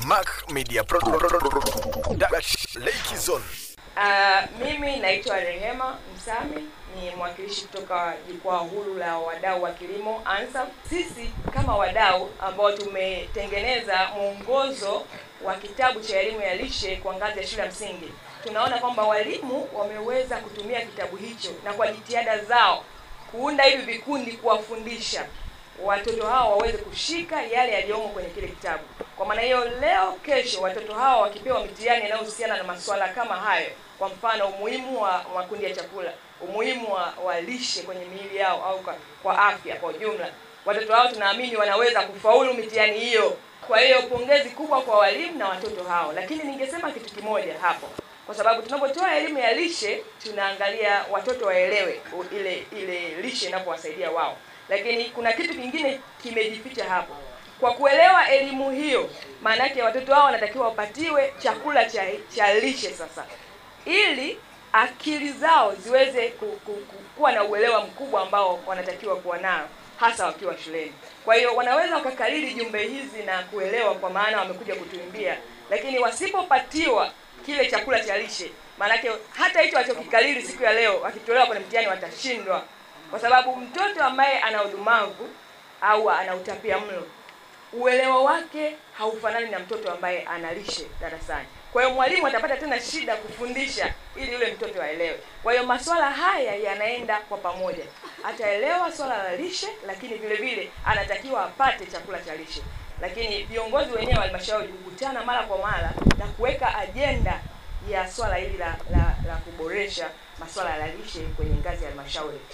Mac Media Pro, Pro, Pro, Pro, Pro, Dash, Lake Zone. Uh, mimi naitwa Rehema Msami, ni mwakilishi kutoka jukwaa huru la wadau wa kilimo ANSAF. Sisi kama wadau ambao tumetengeneza mwongozo wa kitabu cha elimu ya lishe kwa ngazi ya shule ya msingi, tunaona kwamba walimu wameweza kutumia kitabu hicho na kwa jitihada zao kuunda hivi vikundi kuwafundisha watoto hao waweze kushika yale yaliyomo kwenye kile kitabu. Kwa maana hiyo, leo kesho, watoto hao wakipewa mitihani inayohusiana na masuala kama hayo, kwa mfano umuhimu wa makundi ya chakula, umuhimu wa, wa lishe kwenye miili yao au kwa, kwa afya kwa ujumla, watoto hao tunaamini wanaweza kufaulu mitihani hiyo. Kwa hiyo pongezi kubwa kwa walimu na watoto hao, lakini ningesema kitu kimoja hapo kwa sababu tunapotoa elimu ya lishe tunaangalia watoto waelewe u- ile ile lishe inapowasaidia wao, lakini kuna kitu kingine kimejificha hapo. Kwa kuelewa elimu hiyo, maana yake watoto hao wanatakiwa wapatiwe chakula cha, cha lishe sasa, ili akili zao ziweze ku, ku, ku, kuwa na uelewa mkubwa ambao wanatakiwa kuwa nao hasa wakiwa shuleni. Kwa hiyo wanaweza wakakariri jumbe hizi na kuelewa, kwa maana wamekuja kutuimbia, lakini wasipopatiwa kile chakula cha lishe, maanake hata hicho walichokikariri siku ya leo wakitolewa kwenye mtihani watashindwa, kwa sababu mtoto ambaye ana udumavu au ana utapia mlo uelewa wake haufanani na mtoto ambaye ana lishe darasani. Kwa hiyo mwalimu atapata tena shida kufundisha ili yule mtoto aelewe. Kwa hiyo masuala haya yanaenda kwa pamoja, ataelewa swala la lishe, lakini vile vile anatakiwa apate chakula cha lishe. Lakini viongozi wenyewe wa halmashauri hukutana mara kwa mara na kuweka ajenda ya swala hili la, la, la kuboresha masuala ya lishe kwenye ngazi ya halmashauri.